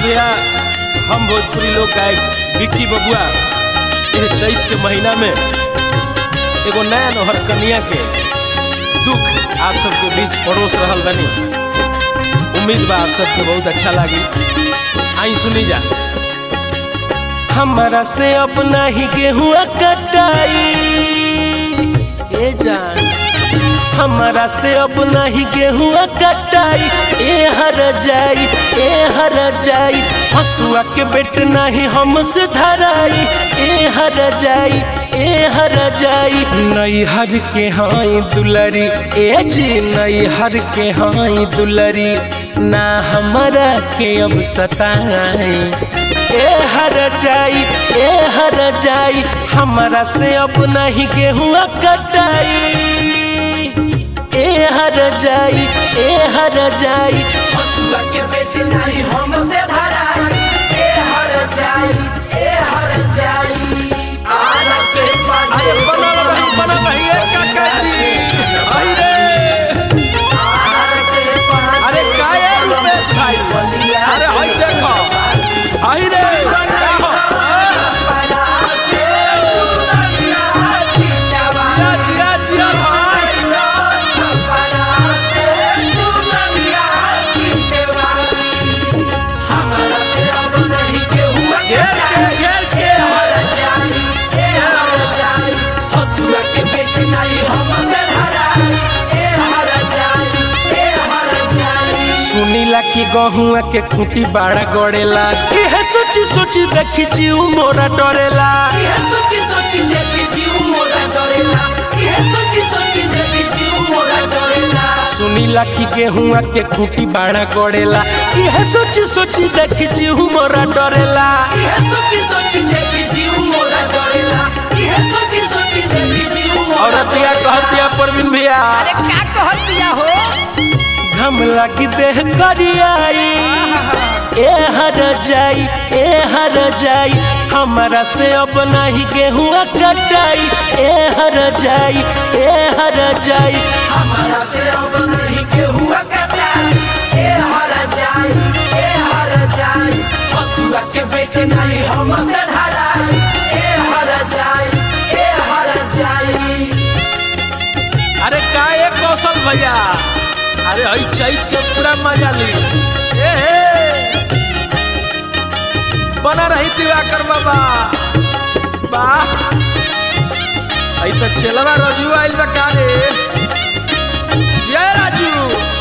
भैया हम भोजपुरी लोक गायक विक्की बबुआ यह चैत के महीना में एगो नया नौहर कन्या के दुख आप सबके बीच परोस रहल बनी उम्मीद बा आप सबके बहुत अच्छा लागी आई सुनी जा हमारा से अपना ही गेहूँ कटाई ए जान हमारा से अपना ही गेहूँ कटाई ए हर जाई ए हर जाई हसुआ के बेट नहीं हमसे धराई ए हर जाई ए हर जाई नई हर के हाई दुलरी ए जी नई हर के हाई दुलरी ना हमारा के अब सताई ए हर जाई ए हर जाई हमारा से अपना ही गेहूँ कटाई ए हर जाई ए हर जाई हसुआ के बेटे नहीं हमसे धराई ए हर जाई ए हर जाई आरा से अरे बनल रही बनल रही ए काका जी आई रे आरा से अरे काहे रुपेश भाई अरे हई देखो आई रे का हो? जिया जिया जिया भाई घेर के घेर के सुनीला की गहुआ के खूंटी बाड़ा गड़ेला इहे सोची सोची देखी जीव मोरा डरेला सुनीला की गेहुआ के खूंटी बाड़ा गड़ेला इहे सोची सोची देखी जीव मोरा डरेला औरतिया कहतिया परवीन भैया अरे का कहत दिया हो घम लगी देह करियाई ए हर जाई ए हर जाई हमारा से अपना ही गेहुआ कटाई ए हर जाई ए हर जाई हमारा से अब नहीं के हुआ कटाई ए हर जाई ए हर जाई हसुआ के बेटे नहीं हमसे धराई ए हर जाई ए हर जाई अरे का ये कौशल भैया अरे हई चैत के पूरा मजा ली ए हे बना रही दिवाकर बाबा वाह हई तो चलवा रजू आइल बा का रे जय राजू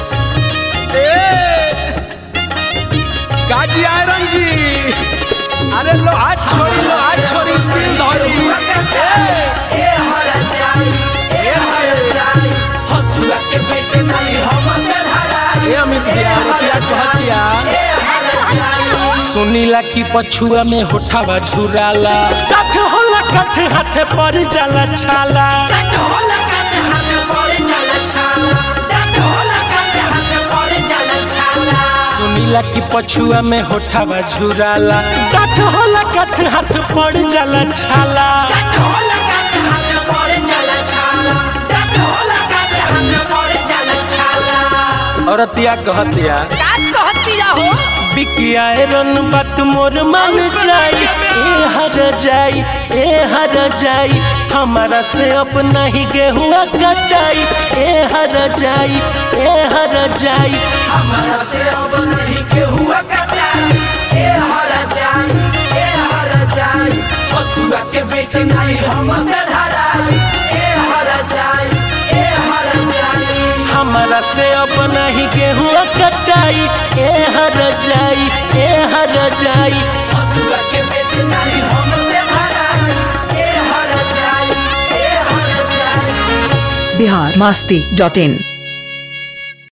ए काजी आयरन जी अरे लो हाथ छोड़ी लो हाथ छोड़ी स्टील धरी ए ए हर जाई ए हर जाई हसुआ के बेटे नहीं हमसे धराई ए अमित भैया रुपया कहतिया ए हर जाई सुनीला की पछुआ में होठावा झुराला कठ होला कठ हाथे पर जाला छाला डट होला काटे हाथ पड़े जाला छाला डट होला काटे हाथ पड़े जाला छाला सुनीला की पछुआ में होठावा झुराला कठ होला कठ हाथ पर जाला छाला डट होला काटे हाथ पड़े जाला छाला डट होला काटे हाथ पड़े जाला छाला औरतिया कहतिया का कहत दिया हो बिकिया रन बात मोर मन जाई ए हर जाई ए हर जाई हमारा से अपना ही गेहुआ कटाई ए हर जाई ए हर जाई हमारा से अब नहीं के हुआ कटाई ए हर जाई ए हर जाई हसुआ के बेटे नहीं हमसे धराई ए हर जाई ए हर जाई हमारा से अपना ही गेहुआ कटाई ए हर जाई ए हर जाई हसुआ के बेटे नहीं हमसे धराई ए हर जाई ए हर जाई बिहार मास्ती डॉट इन